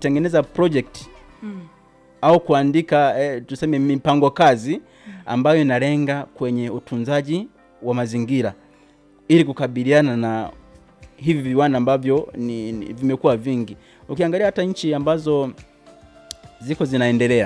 kutengeneza project Mm. au kuandika eh, tuseme mipango kazi ambayo inalenga kwenye utunzaji wa mazingira ili kukabiliana na hivi viwanda ambavyo ni, ni, vimekuwa vingi. Ukiangalia hata nchi ambazo ziko zinaendelea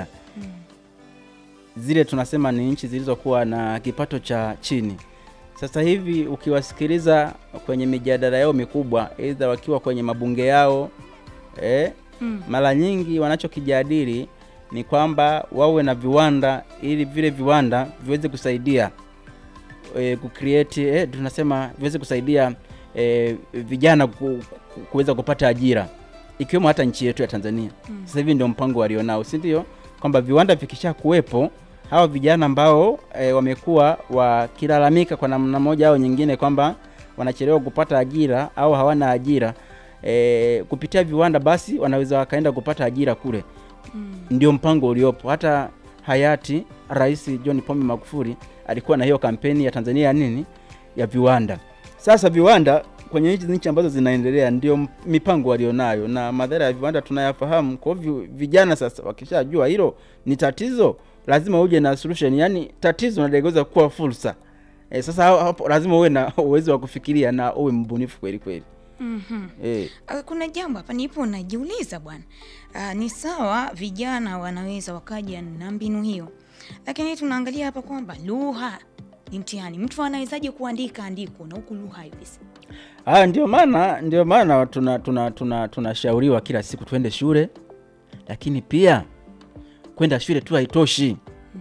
zile tunasema ni nchi zilizokuwa na kipato cha chini. Sasa hivi ukiwasikiliza kwenye mijadala yao mikubwa, aidha wakiwa kwenye mabunge yao eh, Mm. mara nyingi wanachokijadili ni kwamba wawe na viwanda ili vile viwanda viweze kusaidia e, kucreate e, tunasema viweze kusaidia e, vijana ku, ku- kuweza kupata ajira ikiwemo hata nchi yetu ya Tanzania. Mm. Sasa hivi ndio mpango walionao, si ndio? Kwamba viwanda vikisha kuwepo hawa vijana ambao e, wamekuwa wakilalamika kwa namna moja au nyingine kwamba wanachelewa kupata ajira au hawana ajira e, kupitia viwanda basi wanaweza wakaenda kupata ajira kule. Mm. Ndio mpango uliopo. Hata hayati Rais John Pombe Magufuli alikuwa na hiyo kampeni ya Tanzania ya nini ya viwanda. Sasa viwanda kwenye nchi nchi ambazo zinaendelea ndio m- mipango walionayo, na madhara ya viwanda tunayafahamu. Kwa hivyo vijana sasa wakishajua hilo ni tatizo, lazima uje na solution, yani tatizo naligeuza kuwa fursa. E, sasa hapo lazima uwe na uwezo wa kufikiria na uwe mbunifu kweli kweli. Mhm. E, Ah, Kuna jambo hapa nipo najiuliza bwana. Ah, ni sawa vijana wanaweza wakaja na mbinu hiyo, lakini tunaangalia hapa kwamba lugha ni mtihani. Mtu anawezaje kuandika andiko na huku lugha haiwezi? Ah, ndio maana ndio maana tuna tuna tuna tunashauriwa kila siku twende shule, lakini pia kwenda shule tu haitoshi.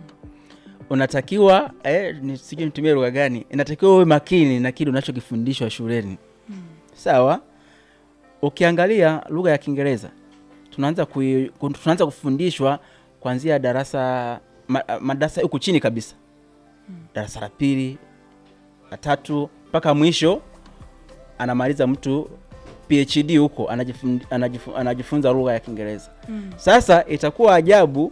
Unatakiwa eh, ni sijui nitumie lugha gani, inatakiwa uwe makini na kile unachokifundishwa shuleni. Sawa? Ukiangalia lugha ya Kiingereza tunaanza kui, ku- tunaanza kufundishwa kuanzia darasa ma, madarasa huku chini kabisa, darasa la pili, la tatu mpaka mwisho anamaliza mtu PhD huko anajifun, anajifun, anajifunza lugha ya Kiingereza. Mm. Sasa itakuwa ajabu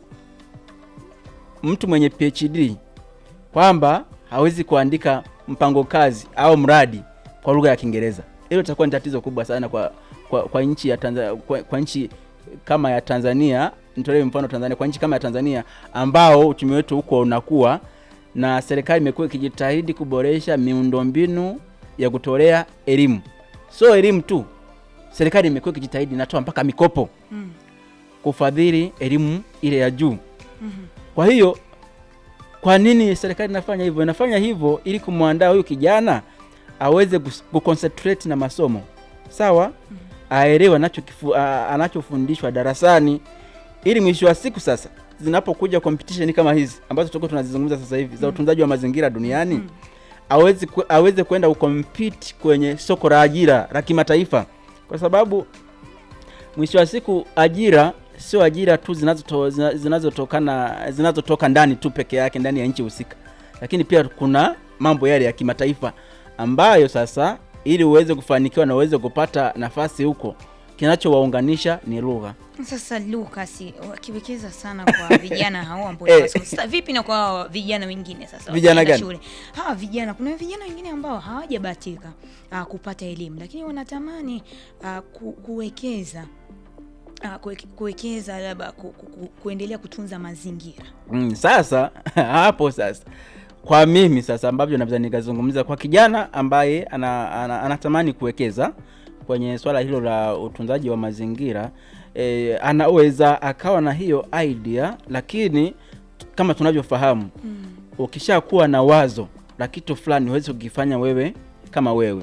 mtu mwenye PhD kwamba hawezi kuandika mpango kazi au mradi kwa lugha ya Kiingereza. Hilo itakuwa ni tatizo kubwa sana kwa, kwa, kwa nchi ya Tanzania, kwa, kwa nchi kama ya Tanzania. Nitolee mfano Tanzania, kwa nchi kama ya Tanzania ambao uchumi wetu huko unakuwa na serikali imekuwa ikijitahidi kuboresha miundombinu ya kutolea elimu. Sio elimu tu, serikali imekuwa ikijitahidi inatoa mpaka mikopo Mm. kufadhili elimu ile ya juu. Mhm. Kwa hiyo kwa nini serikali inafanya hivyo? Inafanya hivyo ili kumwandaa huyu kijana aweze kus- kuconcentrate na masomo sawa, aelewe anachokifu- a- anachofundishwa darasani, ili mwisho wa siku sasa zinapokuja competition kama hizi ambazo tutakuwa tunazizungumza sasa hivi za utunzaji wa mazingira duniani Mm. awezi ku- aweze kwenda kucompete kwenye soko la ajira la kimataifa, kwa sababu mwisho wa siku ajira sio ajira tu zinazoto- zina- zinazotokana zinazotoka ndani tu peke yake ndani ya nchi husika, lakini pia kuna mambo yale ya kimataifa ambayo sasa, ili uweze kufanikiwa na uweze kupata nafasi huko, kinachowaunganisha ni lugha. Sasa Lucas wakiwekeza sana kwa vijana hao ambao Eh. wanasoma. Sasa vipi na kwa hawa vijana wengine sasa? Vijana wakienda gani? Shule. Hawa vijana kuna vijana wengine ambao hawajabahatika ah, kupata elimu lakini wanatamani ah, ku, kuwekeza ah, kuweke- kuwekeza labda ku, ku, ku, kuendelea kutunza mazingira. Mm, sasa hapo sasa kwa mimi sasa ambavyo naweza nikazungumza kwa kijana ambaye ana, ana, anatamani kuwekeza kwenye swala hilo la utunzaji wa mazingira e, anaweza akawa na hiyo idea, lakini kama tunavyofahamu Mm. ukishakuwa na wazo la kitu fulani huwezi kukifanya wewe kama wewe,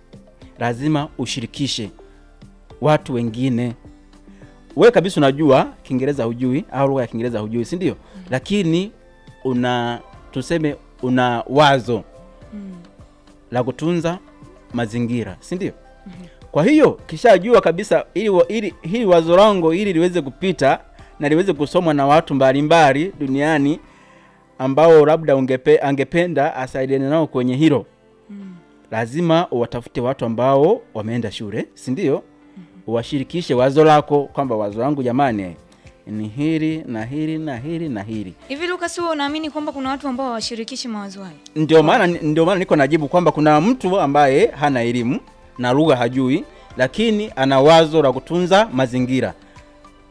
lazima ushirikishe watu wengine. Wewe kabisa unajua Kiingereza hujui au lugha ya Kiingereza hujui, si ndio? Lakini una tuseme una wazo Mm. la kutunza mazingira, si ndio? Kwa hiyo kishajua kabisa ili, wa- ili hili wazo langu ili liweze kupita na liweze kusomwa na watu mbalimbali duniani ambao labda ungepe, angependa asaidiane nao kwenye hilo, Mm. lazima uwatafute watu ambao wameenda shule, si ndio? Uwashirikishe wazo lako kwamba wazo langu jamani ni hili na hili na hili na hili. Hivi Lucas, wewe unaamini kwamba kuna watu ambao hawashirikishi mawazo hayo? Ndio maana ndio maana niko najibu kwamba kuna mtu ambaye hana elimu na lugha hajui, lakini ana wazo la kutunza mazingira.